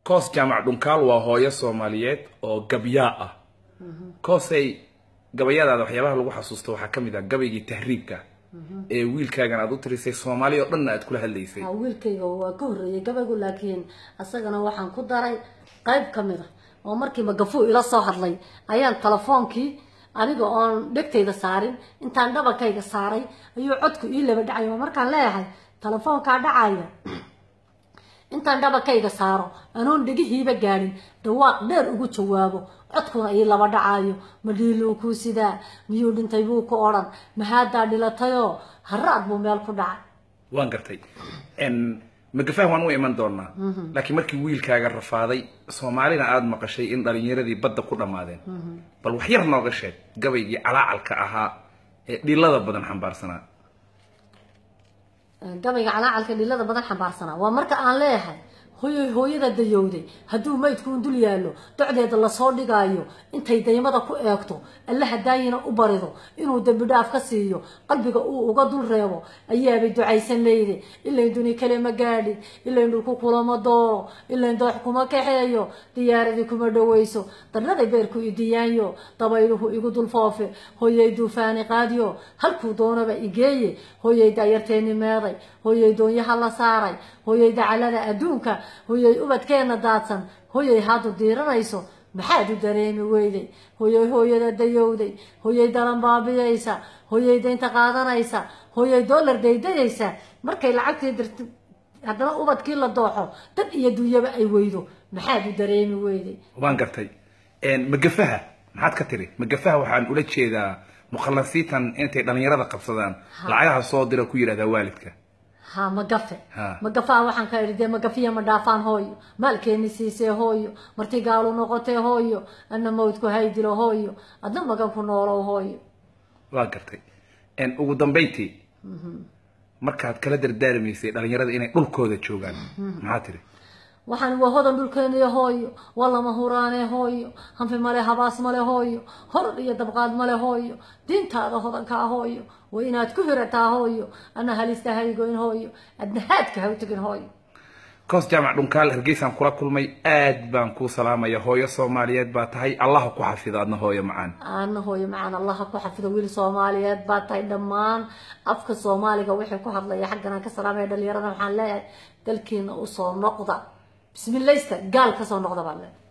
koos jaamac dhunkaal waa hooyo soomaaliyeed oo gabyaa ah koosay gabayadaada waxyaabaha lagu xasuusto waxaa ka mid ah gabaygii tahriibka ee wiilkaagan aad u tirisay soomaali oo dhanna aad kula hadlaysay ha wiilkayga waa ka horreeyay gabaygu laakiin asagana waxaan ku daray qayb ka mid a oo markii magafuu ila soo hadlay ayaan telefoonkii aniga oon dhegtayda saarin intaan dhabalkayga saaray ayuu codku ii laba dhacay oo markaan leeyahay telefoonkaa dhacaya intaan dhabalkayga saaro anoon dhegihiiba gaadhin dhawaaq dheer ugu jawaabo codkuna ii laba dhacayo ma dhiiluu kuu sidaa miyuu dhintay buu ku odhan mahaadaa dhilatayoo haraad buu meel ku dhacay waan gartay magafaah waan u iman doonaa laakiin markii wiilkaaga rafaaday soomaalina aada maqashay in dhalinyaradii badda ku dhammaadeen bal wax yar nooga sheeg gabaygii calaacalka ahaa ee dhilada badan xambaarsanaa gabayga calaacalka dhilada badan xambaarsanaa waa marka aan leeyahay hooyoy hooyada dayowday hadduu maydkuun dul yaallo docdeeda lasoo dhigaayo intay daymada ku eegto alle hadaayina u barido inuu dembi dhaaf ka siiyo qalbiga uu uga dul reebo ayaabay ducaysan leyde ilayn duni kale ma gaadhin ilayn dhulku kulama dooro ilayn doox kuma kaxeeyo diyaaradii kuma dhawayso darnaday beerku idiyaanyo dabayluhu igu dul foofe hooyay duufaani qaadiyo halkuu doonaba igeeye hooyay daayarteeni meeday hooyay doonyaha la saaray hooyay dacalada adduunka hooyay ubadkeena daadsan hooyay haadu diiranayso maxaad u dareemi weyday hooyay hooyada dayowday hooyay dalan baabiyaysa hooyay daynta qaadanaysa hooyay dollar daydayaysa markay lacagtii dirti haddana ubadkii la dooxo dad iyo dunyaba ay weydo maxaad u dareemi weyday waan gartay magafaha maxaad ka tiri magafaha waxaan ula jeedaa mukhalasiitan intay dhalinyarada qabsadaan lacagaha soo dira ku yidhahdaa waalidka ha magafe Ha. magafaa waxaan ka idhi dee magafiya ma dhaafaan hooyo maalkeeni siisee hooyo marti gaalu noqotee hooyo adna mawdku haydilo hooyo adna magan ku noolow hooyo waa gartay ugu dambayntii markaad kala dardaarmaysay dhalinyarada inay dhulkooda joogaan maxaa tiri waxaan waa hodan dhulkeeniyo hooyo waa lama huraanee hooyo hanfi male habaas male hooyo horor iyo dabqaad male hooyo diintaada hodankaa hooyo waa inaad ku hirataa hooyo adna halista haygoyn hooyo adna haadka ha u tegin hooyo koos jaamac dhunkaal hargeysaan kula kulmay aad baan kuu salaamaya hooyo soomaaliyeed baa tahay allaha ku xafido adna hooyo macaan aana hooyo macaan allaha ku xafido wiil soomaaliyeed baa tahay dhammaan afka soomaaliga wixii ku hadlaya xaggan aan ka salaamaya dhalinyarada waxaan leeyahay dalkiina usoo noqda bismilaysta gaal kasoo noqda baan leeyahay